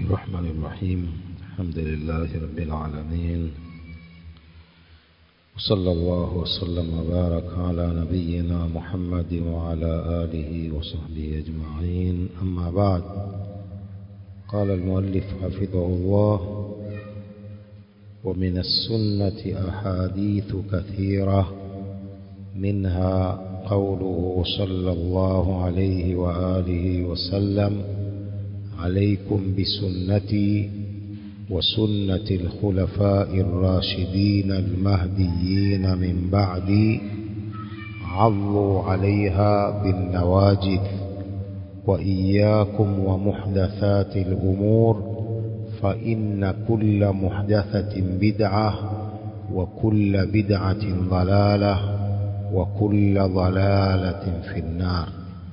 الرحمن الرحيم الحمد لله رب العالمين وصلى الله وسلم وبارك على نبينا محمد وعلى آله وصحبه أجمعين أما بعد قال المؤلف حفظه الله ومن السنة أحاديث كثيرة منها قوله صلى الله عليه وآله وسلم عليكم بسنتي وسنة الخلفاء الراشدين المهديين من بعدي عضوا عليها بالنواجذ وإياكم ومحدثات الأمور فإن كل محدثة بدعة وكل بدعة ضلالة وكل ضلالة في النار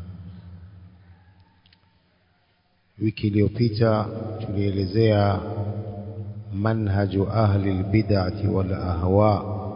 wiki iliyopita tulielezea manhaju ahli albid'ati wal ahwa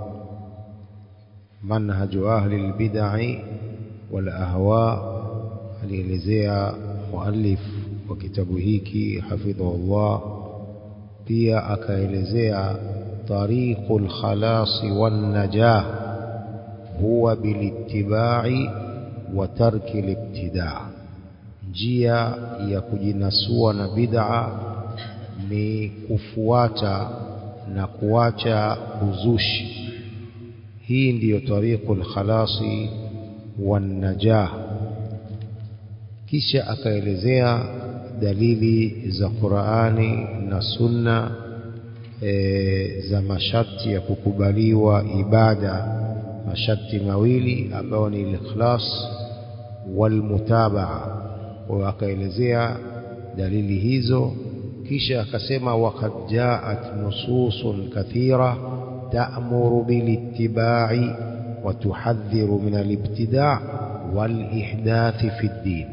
manhaju ahli albid'i wal ahwa alielezea muallif wa kitabu hiki hafidhahullah pia akaelezea tariqul khalas wan najah huwa bilittiba'i wa tarki al-ibtida' njia ya kujinasua na bid'a ni kufuata na kuacha uzushi hii ndiyo tariqul khalasi wan najah kisha akaelezea dalili za Qur'ani na Sunna e, za masharti ya kukubaliwa ibada masharti mawili ambayo ni al-ikhlas wal mutabaa kwa akaelezea dalili hizo kisha akasema waqad jaat nususun kathira ta'muru bil ittiba'i wa tuhadhiru min al ibtida' wal ihdath fi din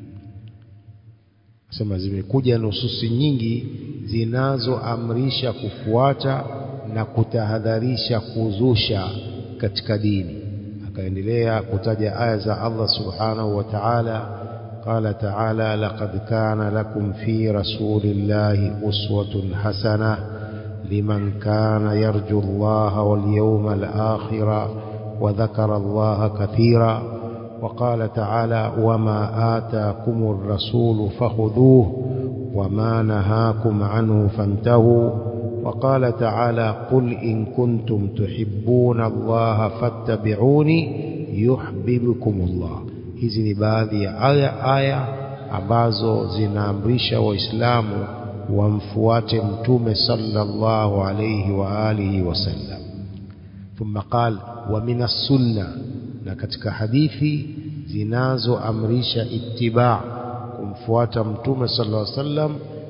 sema zimekuja nususi nyingi zinazoamrisha kufuata na kutahadharisha kuzusha katika dini akaendelea kutaja aya za Allah subhanahu wa ta'ala قال تعالى لقد كان لكم في رسول الله أسوة حسنة لمن كان يرجو الله واليوم الآخر وذكر الله كثيرا وقال تعالى وما آتاكم الرسول فخذوه وما نهاكم عنه فانتهوا وقال تعالى قل إن كنتم تحبون الله فاتبعوني يحببكم الله hizi ni baadhi ya aya aya ambazo zinaamrisha waislamu wamfuate mtume sallallahu alayhi wa alihi wasallam thumma qal wa min sunna na katika hadithi zinazoamrisha ittiba kumfuata mtume sallallahu alayhi wasallam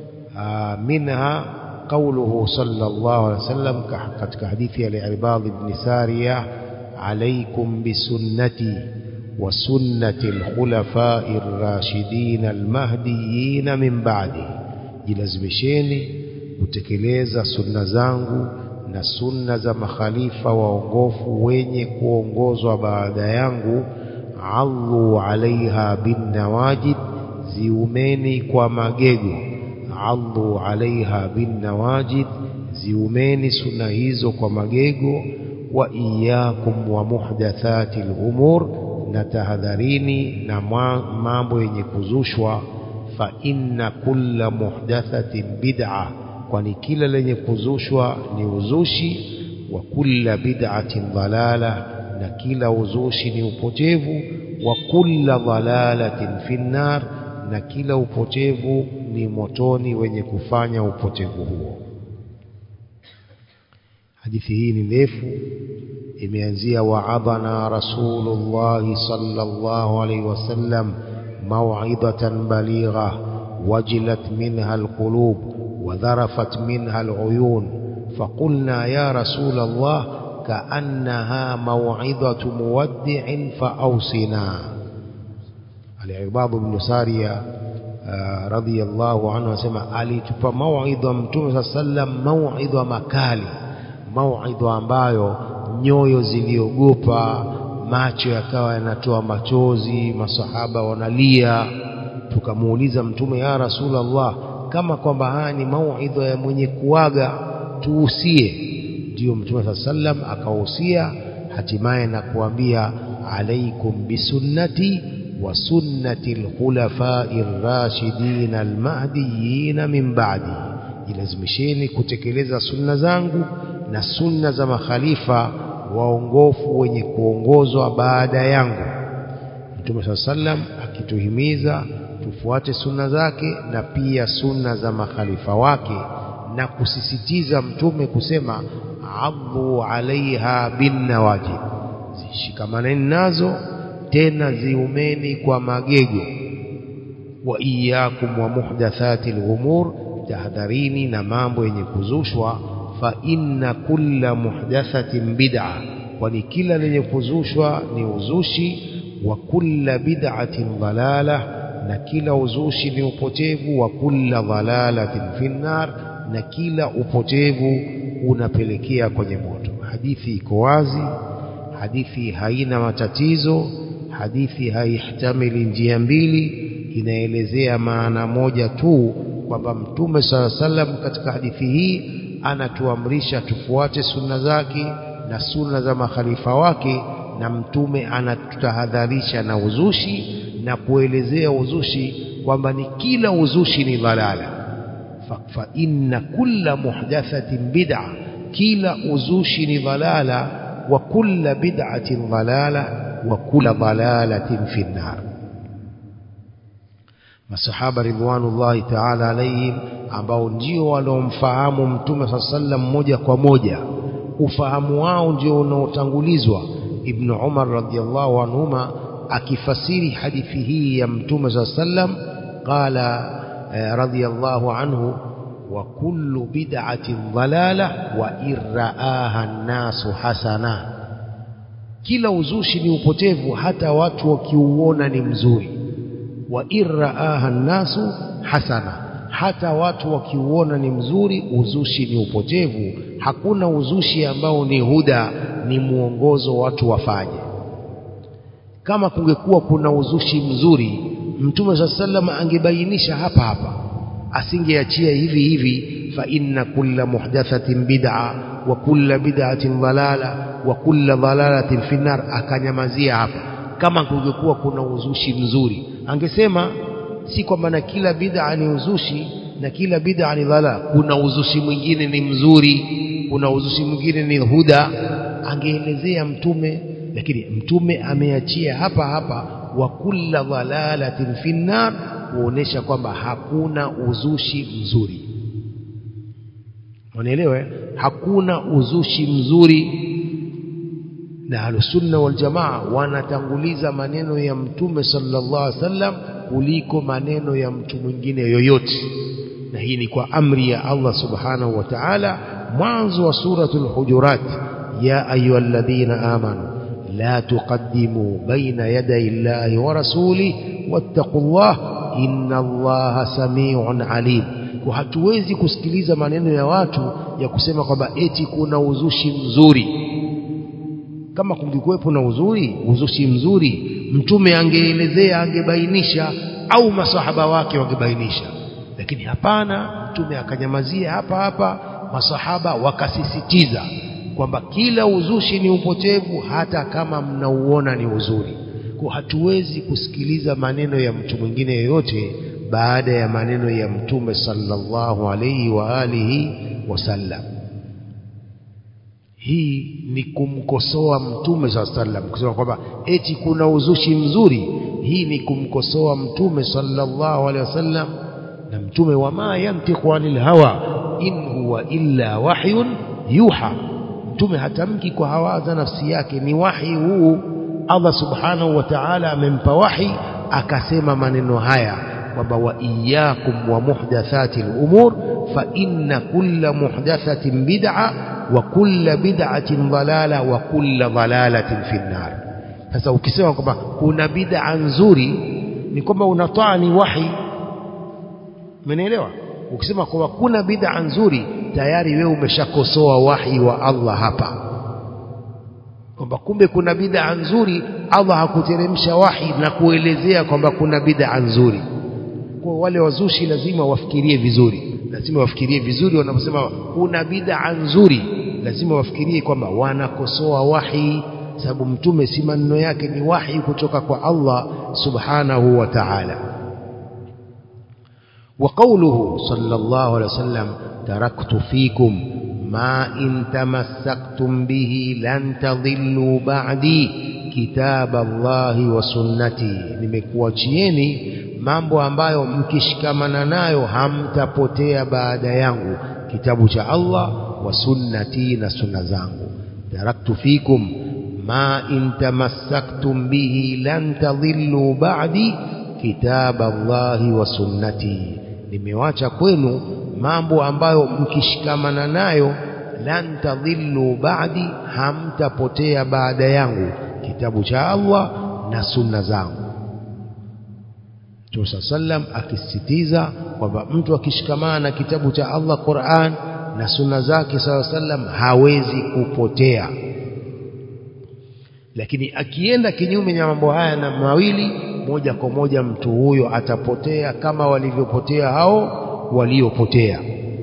minha قوله صلى الله عليه وسلم katika hadithi ya al-Ibad ibn Sariyah alaykum bisunnati وسنة الخلفاء الراشدين المهديين من بعدي jilazimisheni kutekeleza sunna zangu na sunna za makhalifa waongofu wenye kuongozwa baada yangu allu alaiha bin nawajid ziumeni kwa magego allu alaiha bin nawajid ziumeni sunna hizo kwa magego wa iyyakum wa muhdathati al-umur na tahadharini na mambo yenye kuzushwa fa inna kulla muhdathatin bid'a kwani kila lenye kuzushwa ni uzushi wa kulla bid'atin dhalala na kila uzushi ni upotevu wa kulla dhalalatin finnar na kila upotevu ni motoni wenye kufanya upotevu huo hadithi hii ni ndefu imeanzia wa'adhana rasulullah sallallahu alayhi wasallam maw'idatan baligha wajilat minha alqulub wadharafat minha aluyun faqulna ya rasul allah ka'annaha maw'idatu muwaddi'in fa'awsina al-ibad ibn sariya radiyallahu anhu asema alitupa maw'idha mtume sallam maw'idha makali maw'idha ambayo nyoyo ziliogopa macho yakawa yanatoa machozi masahaba wanalia tukamuuliza mtume ya rasulullah kama kwamba haya ni mauidha ya mwenye kuaga tuusie ndio mtume saa sallam akahusia hatimaye na kuambia alaikum bisunnati wa sunnati lkhulafai rashidin almahdiyin min ba'di jilazimisheni kutekeleza sunna zangu na sunna za makhalifa waongofu wenye kuongozwa baada yangu mtume saa sallam akituhimiza tufuate sunna zake na pia sunna za makhalifa wake na kusisitiza mtume kusema adhu alaiha binnawajib zishikamaneni nazo tena ziumeni kwa magego wa iyakum wa muhdathati lumur tahadharini na mambo yenye kuzushwa fa inna kulla muhdathatin bid'a kwani kila lenye kuzushwa ni uzushi wa kulla bid'atin dalalah na kila uzushi ni upotevu wa kulla dhalalatin finnar na kila upotevu unapelekea kwenye moto hadithi iko wazi hadithi haina matatizo hadithi haihtamili njia mbili inaelezea maana moja tu kwamba mtume sala salam katika hadithi hii anatuamrisha tufuate sunna zake na sunna za makhalifa wake na mtume anatutahadharisha na uzushi na kuelezea uzushi kwamba ni kila uzushi ni dhalala fa, fa inna kulla muhdathatin bid'a kila uzushi ni dhalala wa kulla bid'atin dhalala wa kulla dhalalatin fi nnar masahaba ridwanullahi ta'ala alayhim ambao ndio waliomfahamu mtume saa sallam moja kwa moja ufahamu wao ndio unaotangulizwa ibn umar radhiallahu anhuma akifasiri hadithi hii ya mtume saa sallam qala radhiallahu anhu wa kullu bid'atin dhalala wa irraaha an-nasu hasana kila uzushi ni upotevu hata watu wakiuona ni mzuri wa irraaha an-nasu hasana hata watu wakiuona ni mzuri uzushi ni upotevu hakuna uzushi ambao ni huda ni mwongozo watu wafanye kama kungekuwa kuna uzushi mzuri mtume saa sallam angebainisha hapa hapa asingeachia hivi hivi fa inna kulla muhdathatin bid'a wa kulla bid'atin dhalala wa kulla dhalalatin fi nar akanyamazia hapa kama kungekuwa kuna uzushi mzuri angesema si kwamba na kila bid'a ni uzushi na kila bid'a ni dhalala kuna uzushi mwingine ni mzuri kuna uzushi mwingine ni huda angeelezea mtume lakini mtume ameachia hapa hapa wa kulla dhalalatin fi nar kuonesha kwamba hakuna uzushi mzuri unaelewa hakuna uzushi mzuri na ahlusunna waljamaa wanatanguliza maneno ya mtume sallallahu alaihi wasallam kuliko maneno ya mtu mwingine yoyote na hii ni kwa amri ya Allah subhanahu wa ta'ala mwanzo wa suratul hujurat ya ayyuhalladhina amanu la tuqaddimu baina yaday Allahi wa rasulihi wattaqullah inna Allaha samiun alim kwa hatuwezi kusikiliza maneno ya watu ya kusema kwamba eti kuna uzushi mzuri kama kungekuwepo na uzuri uzushi mzuri mtume angeelezea angebainisha au masahaba wake wangebainisha lakini hapana mtume akanyamazia hapa hapa masahaba wakasisitiza kwamba kila uzushi ni upotevu hata kama mnauona ni uzuri kwa hatuwezi kusikiliza maneno ya mtu mwingine yoyote baada ya maneno ya mtume sallallahu alayhi wa alihi wasallam hii ni kumkosoa mtume saa sallam kusema kwamba eti kuna uzushi mzuri hii ni kumkosoa mtume sallallahu alaihi wasallam na mtume wama yantiqu anil hawa in huwa illa wahyun yuha mtume hatamki kwa hawa za nafsi yake ni wahi huu Allah subhanahu wa ta'ala amempa wahi akasema maneno haya kwamba wa iyyakum wa muhdathati al-umur fa inna kulla muhdathatin bid'a wa kulla bid'atin dhalala wa kulla dhalalatin fi nar sasa ukisema kwamba kuna bid'a nzuri ni kwamba unataa ni wahi umenielewa ukisema kwamba kuna bid'a nzuri tayari wewe umeshakosoa wahi wa Allah hapa kwamba kumbe kuna bid'a nzuri Allah hakuteremsha wahi na kuelezea kwamba kuna bid'a nzuri kwa wale wazushi lazima wafikirie vizuri lazima wafikirie vizuri wanaposema kuna bid'a nzuri lazima wafikirie kwamba wanakosoa wahi sababu mtume si maneno yake ni wahi kutoka kwa Allah subhanahu wa ta'ala وقوله صلى الله عليه وسلم تركت فيكم ما إن تمسكتم به لن تضلوا بعدي كتاب الله وسنتي nimekuachieni mambo ambayo mkishikamana nayo hamtapotea baada yangu kitabu cha Allah wa sunnati na sunna zangu taraktu fikum ma in tamassaktum bihi lan tadhillu ba'di kitab Allah wa sunnati nimewacha kwenu mambo ambayo mkishikamana nayo lan tadhillu ba'di hamtapotea baada yangu kitabu cha Allah na sunna zangu Mtume sallam akisisitiza kwamba mtu akishikamana na kitabu cha Allah Qur'an na sunna zake sallam hawezi kupotea lakini akienda kinyume na mambo haya na mawili moja kwa moja mtu huyo atapotea kama walivyopotea hao waliopotea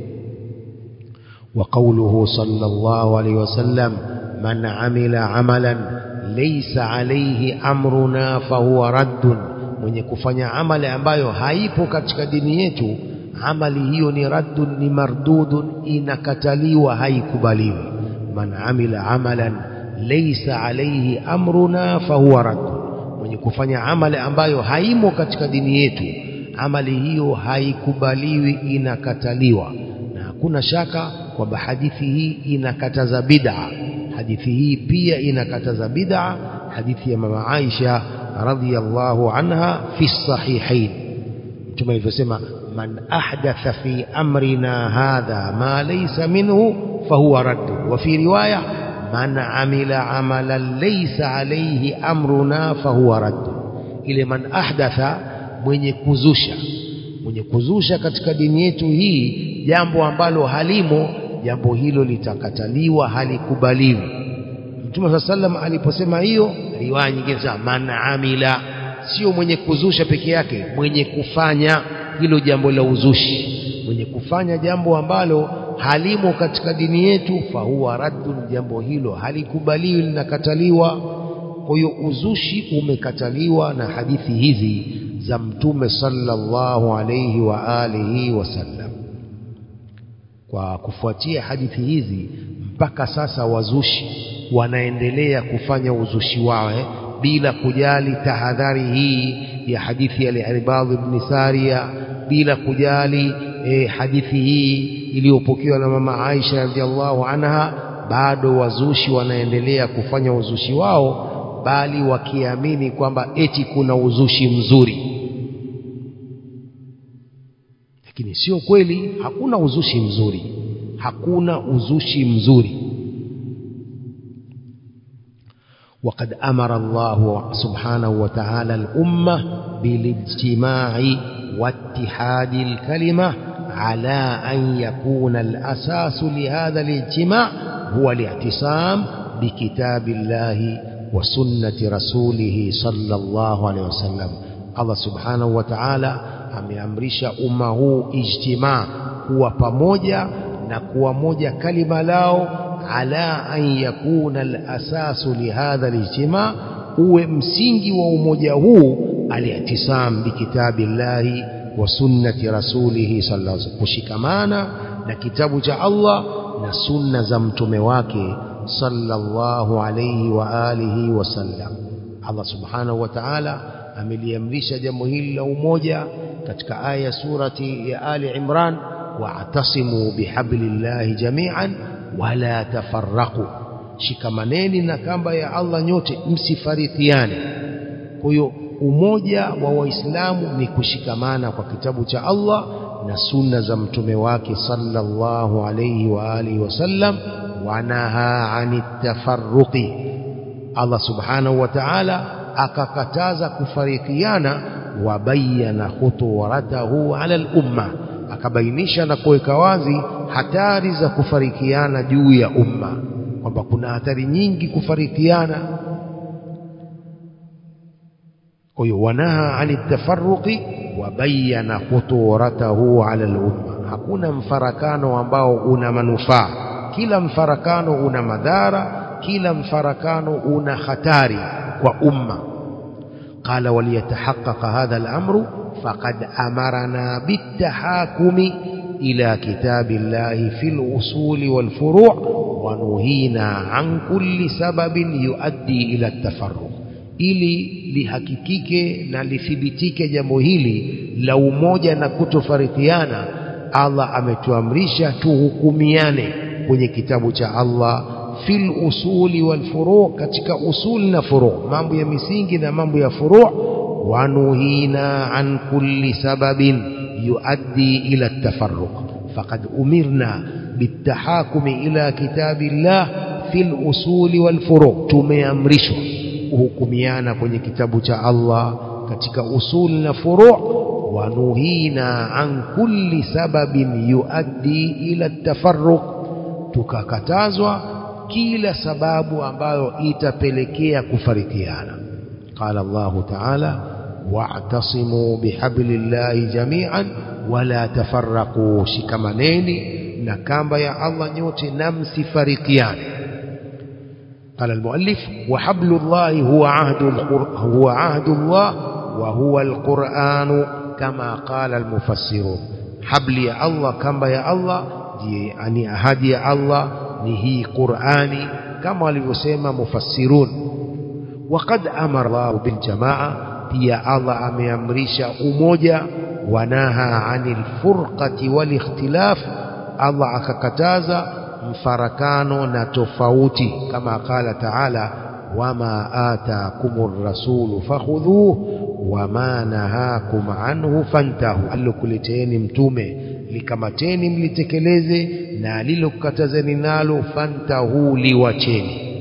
وقوله صلى الله عليه وسلم من عمل عملا ليس عليه أمرنا فهو رد mwenye kufanya amali ambayo haipo katika dini yetu amali hiyo ni raddun ni mardudun inakataliwa haikubaliwi man amila amalan laysa alayhi amruna fahuwa raddun mwenye kufanya amali ambayo haimo katika dini yetu amali hiyo haikubaliwi inakataliwa na hakuna shaka kwamba hadithi hii inakataza bid'a hadithi hii pia inakataza bid'a hadithi ya mama Aisha radhiyallahu anha fi sahihain mtume alivyosema man ahdatha fi amrina hadha ma laysa minhu fahuwa radd wa fi riwaya man amila amalan laysa alayhi amruna fahuwa radd ile man ahdatha mwenye kuzusha mwenye kuzusha katika dini yetu hii jambo ambalo halimo jambo hilo litakataliwa halikubaliwi Mtume swalla sallam aliposema hiyo riwaya nyingine sema man amila sio mwenye kuzusha peke yake mwenye kufanya hilo jambo la uzushi mwenye kufanya jambo ambalo halimo katika dini yetu fahuwa raddun jambo hilo halikubaliwi linakataliwa kwa hiyo uzushi umekataliwa na hadithi hizi za mtume sallallahu alayhi wa alihi wasallam kwa kufuatia hadithi hizi mpaka sasa wazushi wanaendelea kufanya uzushi wao eh, bila kujali tahadhari hii ya hadithi ya Al-Irbad ibn Sariya bila kujali eh, hadithi hii iliyopokewa na mama Aisha radhiallahu anha bado wazushi wanaendelea kufanya uzushi wao bali wakiamini kwamba eti kuna uzushi mzuri lakini sio kweli hakuna uzushi mzuri hakuna uzushi mzuri وقد أمر الله سبحانه وتعالى الأمة بالاجتماع واتحاد الكلمة على أن يكون الأساس لهذا الاجتماع هو الاعتصام بكتاب الله وسنة رسوله صلى الله عليه وسلم الله سبحانه وتعالى ameamrisha umma huu ijtimaa kuwa pamoja na kuwa moja kalima lao ala an yakuna alasasu lihadha alijtimaa uwe msingi wa umoja huu aliatisam bikitabillahi wa sunnati rasulihi sallallahu alaihi wasallam kushikamana na kitabu cha Allah na sunna za mtume wake sallallahu alayhi wa alihi wasallam Allah subhanahu wa ta'ala ameliamrisha jambo hili la umoja katika aya surati ya Ali Imran wa'tasimu bihablillahi jami'an wala tafarraqu shikamaneni na kamba ya Allah nyote msifarikiane kwa hiyo umoja wa waislamu ni kushikamana kwa kitabu cha Allah na sunna za mtume wake sallallahu alayhi wa alihi wasallam wanaha anit tafarruqi Allah subhanahu wa ta'ala akakataza kufarikiana wabayana khuturatahu ala al-umma akabainisha na kuweka wazi hatari za kufarikiana juu ya umma kwamba kuna hatari nyingi kufarikiana kwa hiyo wanaha ani tafarruqi wabayana khuturatahu ala lumma hakuna mfarakano ambao una manufaa kila mfarakano una madhara kila mfarakano una hatari kwa umma قال وليتحقق هذا الأمر فقد أمرنا بالتحاكم إلى كتاب الله في الأصول والفروع ونهينا عن كل سبب يؤدي إلى التفرق ili lihakikike na lithibitike jambo hili la umoja na kutofarikiana Allah ametuamrisha tuhukumiane kwenye kitabu cha Allah fil usuli wal furu katika usuli na furu mambo ya misingi na mambo ya furu wanuhina an kulli sababin yuaddi ila tafarruq faqad umirna bitahakumi ila kitabillah fil usuli wal furu tumeamrishwa kuhukumiana kwenye kitabu cha Allah katika usuli na furu wanuhina an kulli sababin yuaddi ila tafarruq tukakatazwa kila sababu ambayo itapelekea kufarikiana qala Allahu ta'ala wa'tasimu bihablillahi jami'an wala tafarraqu shikamaneni na kamba ya Allah nyote na msifarikiane قال المؤلف وحبل الله هو عهد هو عهد الله وهو القرآن كما قال المفسرون حبل يا الله كما يا الله يعني أهدي يا الله ni hii Qur'ani kama walivyosema mufassirun waqad amara Allah bil jamaa pia Allah ameamrisha umoja wanaha anil furqati wal ikhtilaf Allah akakataza mfarakano na tofauti kama qala ta'ala wama ataakumur rasulu fakhudhuhu wama nahakum anhu fantahu alikuleteni mtume likamateni mlitekeleze na alilokatazeni nalo fantahu liwacheni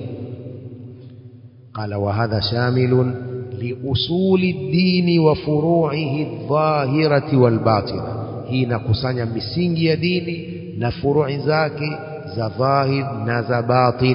qala wa hadha shamilun liusuli ddini wa furu'ihi adh-dhahirati wal batina hii inakusanya misingi ya dini na furu'i zake za dhahir na za batin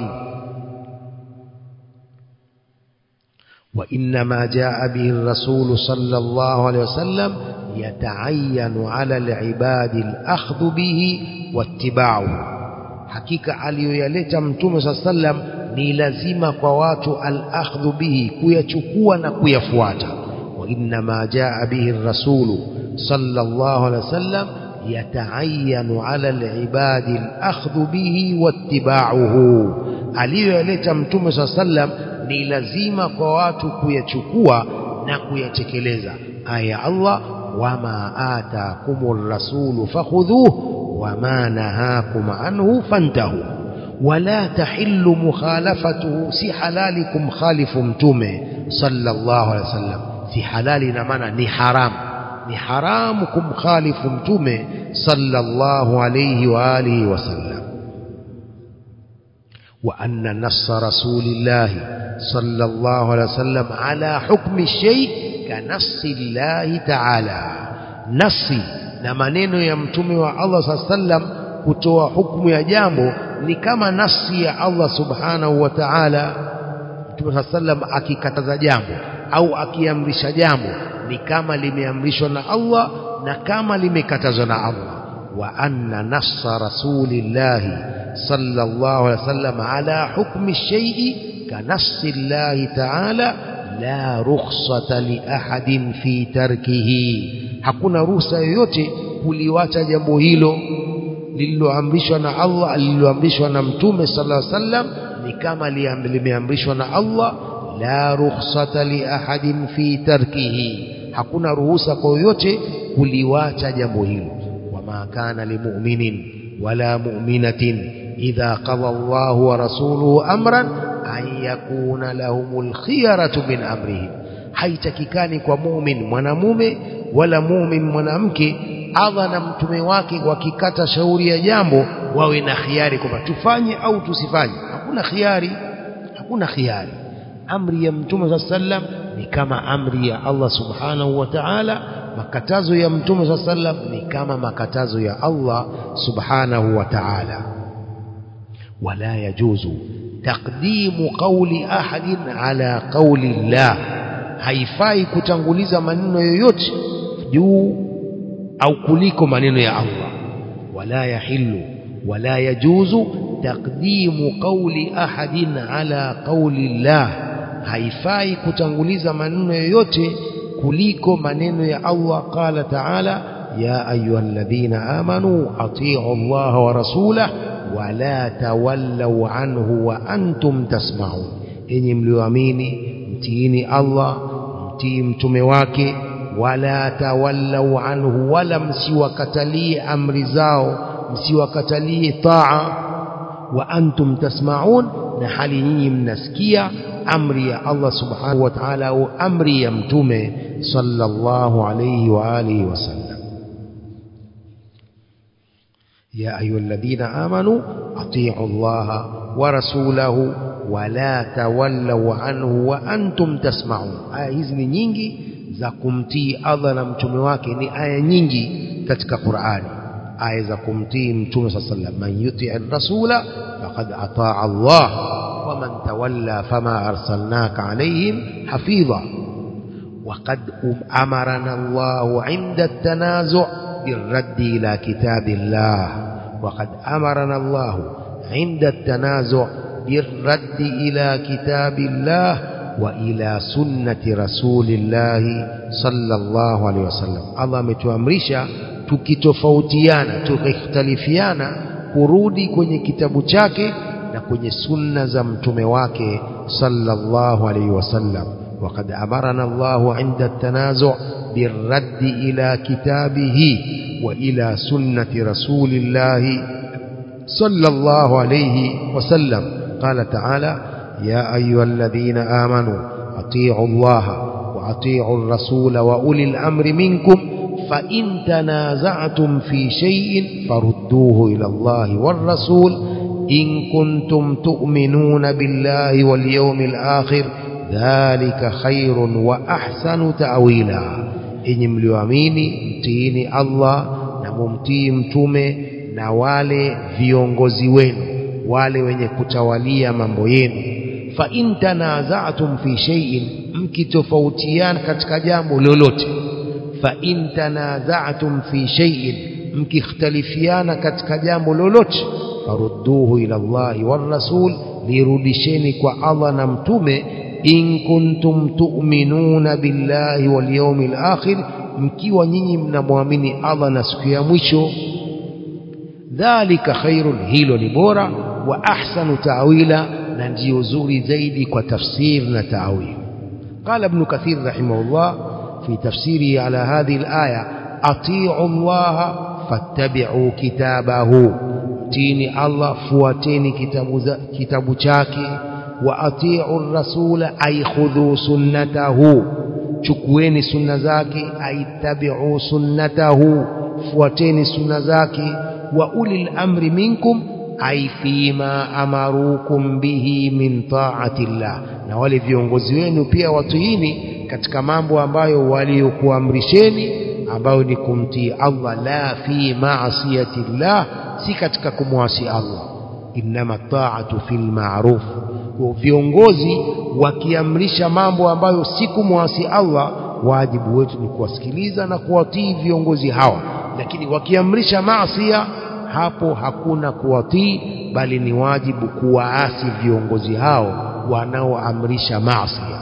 وإنما جاء به الرسول صلى الله عليه وسلم يتعين على العباد الأخذ به واتباعه hakika aliyoyaleta mtume saa sallam ni lazima kwa watu al-akhdhu bihi kuyachukua na kuyafuata wa innama jaa bihi rasulu sallallahu alaihi wasallam yataayyanu ala al-ibadi al-akhdhu bihi wattiba'uhu aliyoyaleta mtume saa sallam ni lazima kwa watu kuyachukua na kuyatekeleza aya Allah wama ataakumur rasulu fakhudhuhu wama nahakum anhu fantahu wala tahillu mukhalafatuhu si halali kumkhalifu mtume sallallahu alaihi wasallam si halali na maana ni haram ni haramu kumkhalifu mtume sallallahu alayhi wa alihi wasallam وأن نص رسول الله صلى الله عليه وسلم على حكم الشيء كنص الله تعالى نصي na maneno ya mtume wa Allah saa sallam kutoa hukumu ya jambo ni kama nasi ya Allah subhanahu wa ta'ala mtume saa sallam akikataza jambo au akiamrisha jambo ni kama limeamrishwa na Allah na kama limekatazwa na Allah wa anna nassa rasulillahi sallallahu alaihi wasallam ala hukmi shay'i kanassi Allah ta'ala la rukhsata li ahadin fi tarkihi hakuna ruhusa yoyote kuliwacha jambo hilo lililoamrishwa na Allah lililoamrishwa na mtume sallallahu alaihi wasallam ni kama limeamrishwa na Allah la rukhsata li ahadin fi tarkihi hakuna ruhusa kwa yoyote kuliwacha jambo hilo wama kana limu'minin wala mu'minatin idha qada Allahu wa rasuluhu amran an yakuna lahumul khiyaratu min amrihim haitakikani kwa mumin mwanamume wala mumin mwanamke Allah na mtume wake wakikata shauri ya jambo wawe na khiari kwamba tufanye au tusifanye hakuna khiari hakuna khiari amri ya mtume sallam ni kama amri ya Allah subhanahu wa ta'ala makatazo ya mtume sallam ni kama makatazo ya Allah subhanahu wa ta'ala wala yajuzu taqdimu qawli ahadin ala qawli Allah haifai kutanguliza maneno yoyote juu au kuliko maneno ya Allah wala yahillu wala yajuzu taqdimu qawli ahadin ala qawli Allah haifai kutanguliza maneno yoyote kuliko maneno ya Allah qala ta'ala ya ayyuhalladhina amanu atii'u Allah wa rasulahu wala tawallaw anhu wa antum tasma'un enyi mlioamini mtiini Allah mtii mtume wake wala tawallaw anhu wala msiwakatalie amri zao msiwakatalie taa wa antum tasma'un na hali nyinyi mnasikia amri ya Allah subhanahu wa ta'ala au amri ya mtume sallallahu alayhi wa alihi wasallam يا أيها الذين آمنوا أطيعوا الله ورسوله ولا تولوا عنه وأنتم تسمعون آية hizi ni nyingi za kumtii Allah na mtume wake ni aya nyingi katika Qur'ani aya za kumtii mtume صلى الله عليه وسلم من يطع الرسول فقد أطاع الله ومن تولى فما أرسلناك عليهم حفيظا وقد أمرنا الله عند التنازع بالرد إلى كتاب الله وقد أمرنا الله عند التنازع بالرد إلى كتاب الله وإلى سنة رسول الله صلى الله عليه وسلم الله ametuamrisha tukitofautiana tukikhtalifiana kurudi kwenye kitabu chake na kwenye sunna za mtume wake sallallahu alaihi wasallam وقد أمرنا الله عند التنازع بالرد إلى كتابه وإلى سنة رسول الله صلى الله عليه وسلم قال تعالى يا أيها الذين آمنوا أطيعوا الله وأطيعوا الرسول وأولي الأمر منكم فإن تنازعتم في شيء فردوه إلى الله والرسول إن كنتم تؤمنون بالله واليوم الآخر dhalika khairun wa ahsanu ta'wila enyi mlioamini mtiini Allah na mumtii mtume na wale viongozi wenu wale wenye kutawalia mambo yenu fa in tanaza'tum fi shay'in mkitofautiana katika jambo lolote fa in tanaza'tum fi shay'in mkikhtalifiana katika jambo lolote farudduhu ila Allahi war rasul lirudisheni kwa Allah na mtume in kuntum tu'minuna billahi wal yawmil akhir mkiwa nyinyi mnamwamini Allah na siku ya mwisho dhalika khairun hilo ni bora wa ahsanu ta'wila na ndio zuri zaidi kwa tafsir na ta'wil قال ابن كثير رحمه الله في تفسيره على هذه الآية أطيعوا الله فاتبعوا كتابه تيني الله فواتيني كتاب كتاب شاكي واطيعوا الرسول اي خذوا سنته chukueni sunna zake aitabi'u sunnatahu fuateni sunna zake wa ulil amri minkum ay fima amarukum bihi min ta'ati llah na wale viongozi wenu pia watuini katika mambo ambayo waliokuamrisheni ambayo ni kumtii Allah la fi ma'siyati llah si katika kumwasi Allah innama ta'atu fil ma'ruf viongozi wakiamrisha mambo ambayo si kumwasi Allah wajibu wetu ni kuwasikiliza na kuwatii viongozi hawa lakini wakiamrisha maasiya hapo hakuna kuwatii bali ni wajibu kuwaasi viongozi hao wanaoamrisha maasiya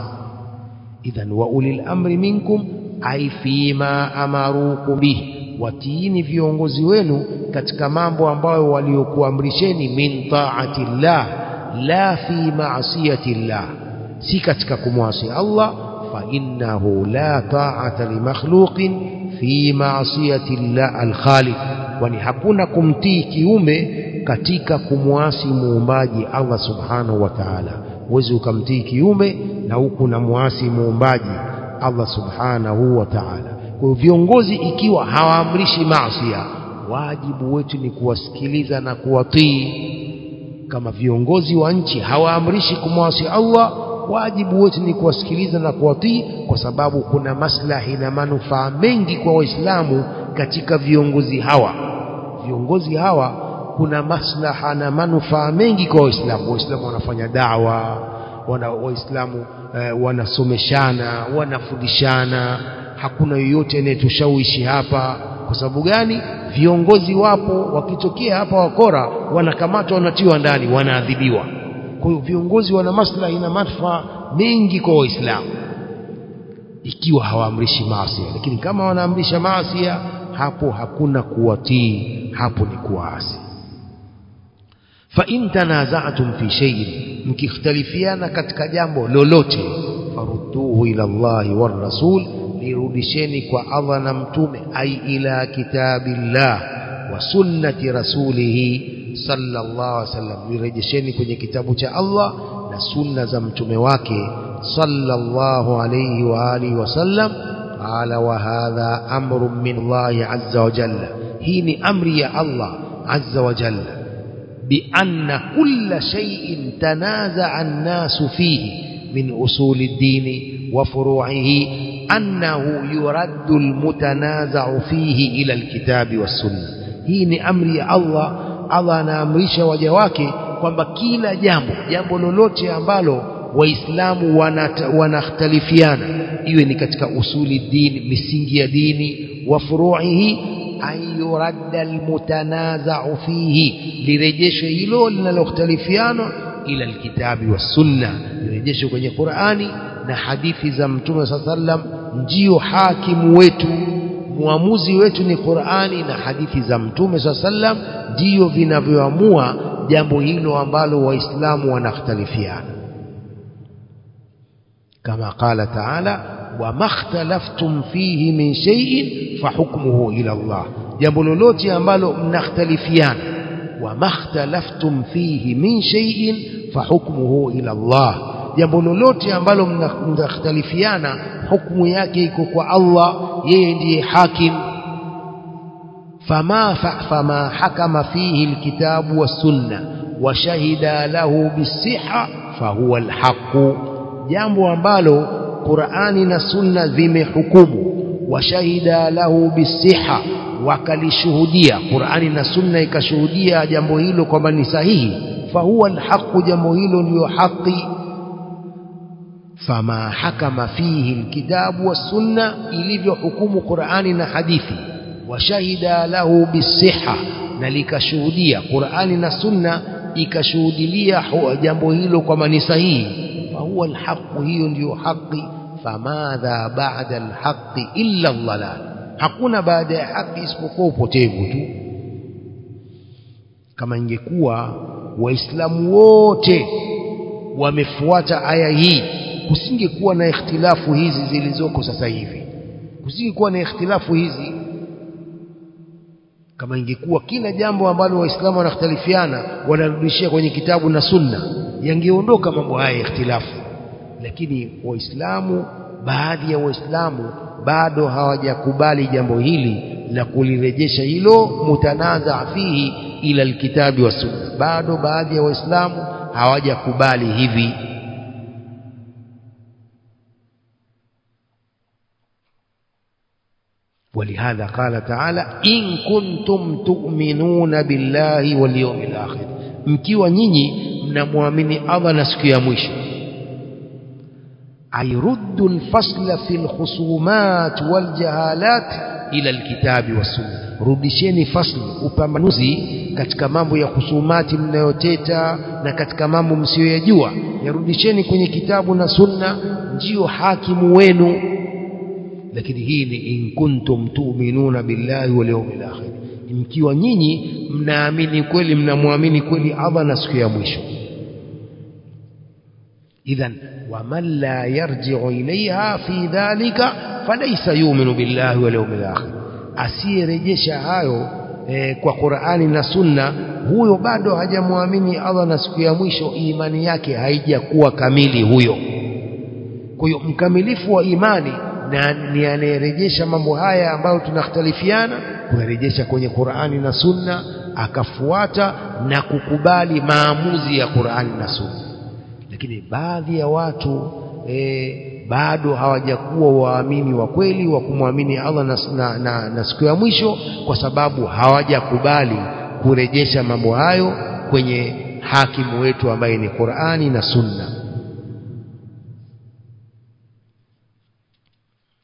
idhan wa ulil amri minkum ay fima amarukum bihi watiini viongozi wenu katika mambo ambayo waliokuamrisheni min taati llah la fi maasiyati llah si katika kumwasi Allah fa innahu la ta'ata li makhluqin fi maasiyati llah al-khaliq kwani hakuna kumtii kiume katika kumwasi muumbaji Allah subhanahu wa ta'ala huwezi ukamtii kiume na huku na muasi muumbaji Allah subhanahu wa ta'ala kwa viongozi ikiwa hawaamrishi maasiya wajibu wetu ni kuwasikiliza na kuwatii kama viongozi wa nchi hawaamrishi kumwasi Allah wajibu wetu ni kuwasikiliza na kuwatii kwa sababu kuna maslahi na manufaa mengi kwa waislamu katika viongozi hawa viongozi hawa kuna maslaha na manufaa mengi kwa waislamu waislamu wanafanya dawa wana waislamu eh, wanasomeshana wanafundishana hakuna yoyote anayetushawishi hapa kwa sababu gani viongozi wapo wakitokea hapa wakora wanakamatwa wanatiwa ndani wanaadhibiwa kwa hiyo viongozi wana maslahi na manufaa mengi kwa waislamu ikiwa hawaamrishi maasi lakini kama wanaamrisha maasi hapo hakuna kuwatii hapo ni kuasi fa in tanaza'tum fi shay'in mkikhtalifiana katika jambo lolote farudduhu ila Allahi war rasul lirudisheni kwa Allah na mtume ai ila kitabillah wa sunnati rasulihi sallallahu alaihi wasallam lirejesheni kwenye kitabu cha Allah na sunna za mtume wake sallallahu alaihi wa alihi wasallam qala wa hadha amrun min Allah azza wa jalla hii ni amri ya Allah azza wa jalla بأن كل شيء تنازع الناس فيه من أصول الدين وفروعه أنه يرد المتنازع فيه إلى الكتاب والسنة hii ni amri ya Allah Allah anaamrisha waja wake kwamba kila jambo jambo lolote ambalo waislamu wanakhtalifiana iwe ni katika usuli dini misingi ya dini wa furuihi an yuradda almutanaza'u fihi lirejeshwe hilo linalokhtalifiana ila alkitabi wassunna lirejeshwe kwenye Qur'ani na hadithi za Mtume sallam ndio hakimu wetu muamuzi wetu ni Qur'ani na hadithi za Mtume sallam ndio vinavyoamua jambo hilo ambalo waislamu wanakhtalifiana kama qala ta'ala wama ikhtalaftum fihi min shay'in fahukmuhu ila Allah jambo lolote ambalo mnakhtalifiana wama ikhtalaftum fihi min shay'in fahukmuhu ila Allah jambo lolote ambalo mnakhtalifiana hukumu yake iko kwa Allah yeye ndiye hakim fama fama hakama fihi alkitabu was-sunnah wa shahida lahu bis-sihha fahuwa al-haqq jambo ambalo Qur'ani na Sunna zimehukumu washahida lahu bisiha wakalishuhudia Qur'ani na Sunna ikashuhudia jambo hilo kwamba ni sahihi fahuwa alhaqu jambo hilo ndiyo haki fama hakama fihi alkitabu wassunna ilivyohukumu Qur'ani na hadithi washahida lahu bisiha na likashuhudia Qur'ani na Sunna ikashuhudilia jambo hilo kwamba ni sahihi فهو الحق hiyo ndiyo haki famadha ba'da alhaqi illa dhalal hakuna baada ya haki isipokuwa upotevu tu kama ingekuwa waislamu wote wamefuata aya hii kusingekuwa na ikhtilafu hizi zilizoko sasa hivi kusingekuwa na ikhtilafu hizi kama ingekuwa kila jambo ambalo waislamu wanakhtalifiana wanarudishia kwenye kitabu na sunna yangeondoka mambo haya ya ikhtilafu lakini waislamu baadhi ya waislamu bado hawajakubali jambo hili la kulirejesha hilo mutanaza fihi ila alkitabi wa sunna bado baadhi ya waislamu hawajakubali hivi ولهذا قال تعالى إن كنتم تؤمنون بالله واليوم الآخر mkiwa nyinyi mnamwamini Allah na siku ya mwisho ayruddu alfasla fi alkhusumat waljahalat ila alkitabi wasunna rudisheni fasli upambanuzi katika mambo ya husumati mnayoteta na katika mambo msiyoyajua yarudisheni kwenye kitabu na sunna ndio hakimu wenu lakini hii ni in kuntum tu'minuna billahi wal yawmil akhir mkiwa nyinyi mnaamini kweli mnamwamini kweli Allah na siku ya mwisho idhan waman la yarji'u ilayha fi dhalika falaysa yu'minu billahi wal yawmil akhir asiyerejesha hayo e, kwa Qur'ani na Sunna huyo bado hajamwamini Allah na siku ya mwisho imani yake haijakuwa kamili huyo kwa hiyo mkamilifu wa imani na ni anayerejesha mambo haya ambayo tunakhtalifiana kuyarejesha kwenye Qur'ani na Sunna akafuata na kukubali maamuzi ya Qur'ani na Sunna lakini baadhi ya watu e, bado hawajakuwa waamini wa kweli wa kumwamini Allah na, na, na, na siku ya mwisho kwa sababu hawajakubali kurejesha mambo hayo kwenye hakimu wetu ambaye ni Qur'ani na Sunna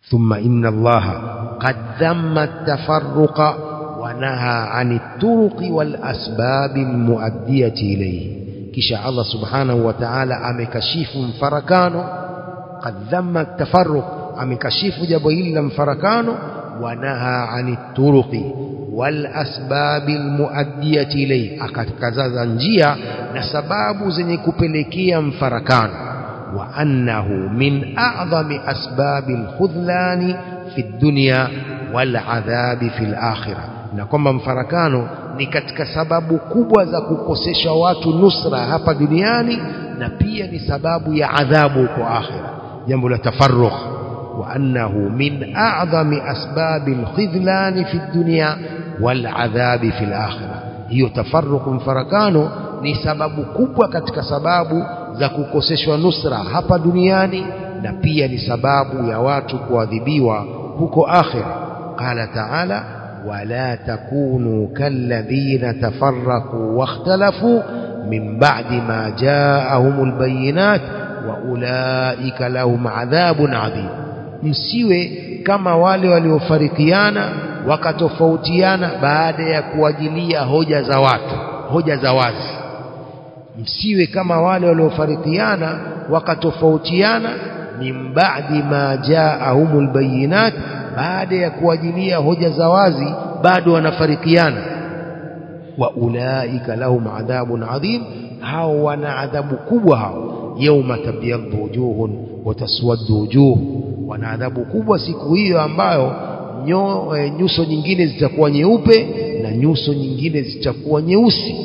thumma inna allaha qad dhamma at-tafarruqa wa naha 'ani at-turuqi wal asbab al-mu'addiyati ilayhi kisha Allah subhanahu wa ta'ala amekashifu mfarakano qad dhamma at-tafarruq amekashifu jambo hili la mfarakano wa naha 'ani at-turuqi wal asbab al-mu'addiyati ilayhi akatakazaza njia na sababu zenye kupelekea mfarakano وأنه من أعظم أسباب الخذلان في الدنيا والعذاب في الآخرة na kwamba mfarakano ni katika sababu kubwa za kukosesha watu nusra hapa duniani na pia ni sababu ya adhabu huko akhira jambo la tafarrukh wa annahu min a'zami asbabi alkhidlan fi dunya wal adhabi fi akhirah hiyo tafarrukh mfarakano ni sababu kubwa katika sababu za kukoseshwa nusra hapa duniani na pia ni sababu ya watu kuadhibiwa huko akhira qala ta'ala wala takunu kalladhina tafarraqu wakhtalafu min ba'di ma ja'ahumul bayinat wa ulaika lahum adhabun adhim msiwe kama wale waliofarikiana wakatofautiana baada ya kuajilia hoja za watu hoja za wazi msiwe kama wale waliofarikiana wakatofautiana min ba'di ma ja'ahumul bayinat baada ya kuajilia hoja za wazi bado wanafarikiana wa ulaika lahum adhabun adhim hao wana adhabu kubwa hao yauma tabyaddu wujuhun wa taswaddu wujuh wana adhabu kubwa siku hiyo ambayo nyo, e, nyuso nyingine zitakuwa nyeupe na nyuso nyingine zitakuwa nyeusi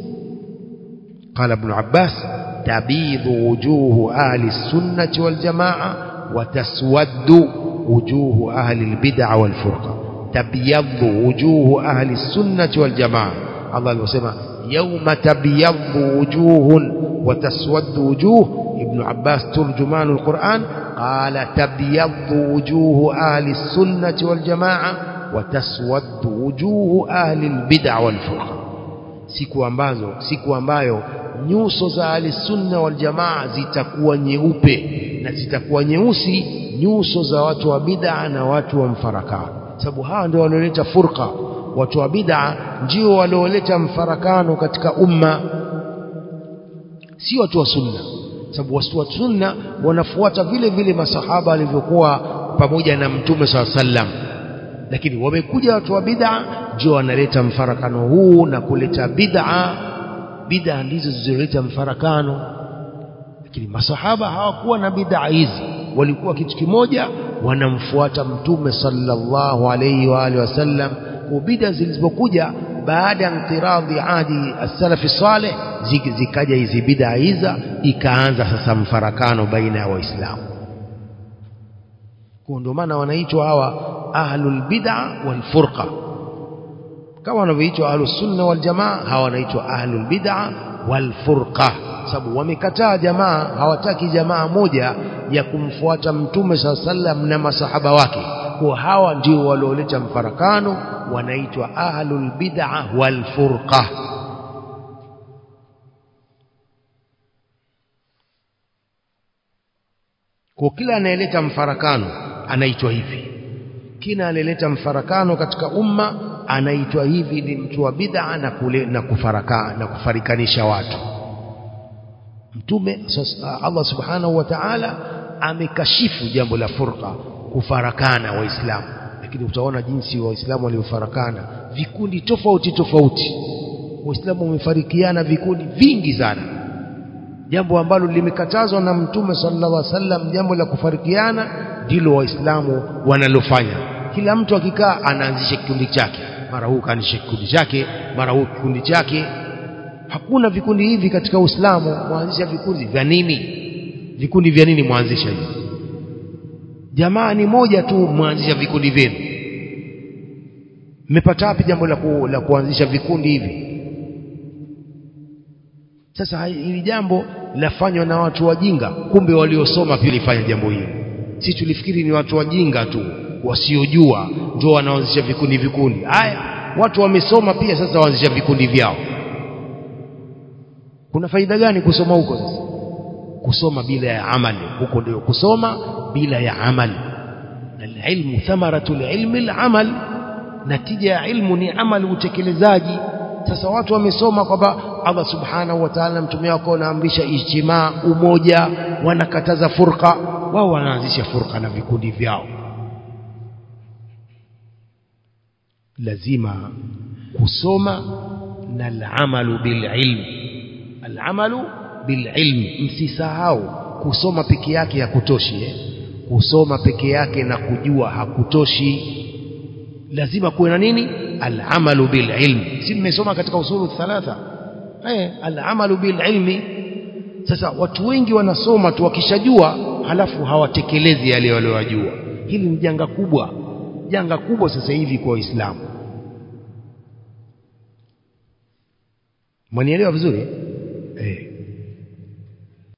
قال ابن عباس تبيض وجوه أهل السنة والجماعة وتسود وجوه أهل البدع والفرقة تبيض وجوه أهل السنة والجماعة الله يسمى يوم تبيض وجوه وتسود وجوه ابن عباس ترجمان القرآن قال تبيض وجوه أهل السنة والجماعة وتسود وجوه أهل البدع والفرقة siku ambazo siku ambayo nyuso za ahlisunna wal jamaa zitakuwa nyeupe na zitakuwa nyeusi nyuso za watu wa bid'a na watu wa mfarakano sababu hawa ndio walioleta furqa watu wa bid'a ndio walioleta mfarakano katika umma si watu wa sunna sababu watu wa sunna wanafuata vile vile masahaba walivyokuwa pamoja na mtume swalla sallam lakini wamekuja watu wa bid'a ndio wanaleta mfarakano huu na kuleta bid'a bid'a ndizo zilizoleta mfarakano lakini masahaba hawakuwa na bid'a hizi walikuwa kitu kimoja wanamfuata mtume sallallahu alayhi wa alihi wasallam kwa bid'a zilizokuja baada ya inqiradhi adi as-salafi salih zikaja hizi bid'a hiza ikaanza sasa mfarakano baina ya waislamu kwa ndio maana wanaitwa hawa ahlul bid'a wal furqa kama wanavyoitwa ahlus sunna wal jamaa hawa wanaitwa ahlul bid'a wal furqa sababu wamekataa jamaa hawataki jamaa moja ya kumfuata mtume saa sallam na masahaba wake kwa hawa ndio walioleta mfarakano wanaitwa ahlul bid'a wal furqa kwa kila anayeleta mfarakano anaitwa hivi kila anayeleta mfarakano katika umma anaitwa hivi ni mtu wa bid'a na kule na kufaraka na kufarikanisha watu mtume Allah subhanahu wa ta'ala amekashifu jambo la furqa kufarakana waislamu lakini utaona jinsi waislamu waliofarakana vikundi tofauti tofauti waislamu wamefarikiana vikundi vingi sana jambo ambalo limekatazwa na mtume sallallahu alaihi wasallam jambo la kufarikiana ndilo waislamu wanalofanya kila mtu akikaa anaanzisha kikundi chake mara huu kaanzisha kikundi chake mara huu kikundi chake hakuna vikundi hivi katika Uislamu mwanzisha vikundi vya nini vikundi vya nini mwanzisha hivi jamaa ni moja tu mwanzisha vikundi vyenu mmepata wapi jambo la, ku, la kuanzisha vikundi hivi sasa hili jambo lafanywa na watu wajinga kumbe waliosoma pia lifanya jambo hili si tulifikiri ni watu wajinga tu wasiojua ndio wanaanzisha vikundi vikundi haya watu wamesoma pia sasa waanzisha vikundi vyao kuna faida gani kusoma huko sasa kusoma bila ya amali huko ndio kusoma bila ya amali alilmu thamaratu lilmi alamal natija ya ilmu ni amali utekelezaji sasa watu wamesoma kwamba Allah subhanahu wa ta'ala mtume wako anaamrisha ijtimaa umoja wanakataza furqa wao wanaanzisha furqa na vikundi vyao lazima kusoma na alamalu bililm alamalu bililm msisahau kusoma peke yake hakutoshi eh? kusoma peke yake na kujua hakutoshi lazima kuwe na nini alamalu bililm si mmesoma katika usulu thalatha eh alamalu bililmi sasa watu wengi wanasoma tu wakishajua halafu hawatekelezi yale waliyojua hili ni janga kubwa janga kubwa sasa hivi kwa waislamu mwanielewa vizuri eh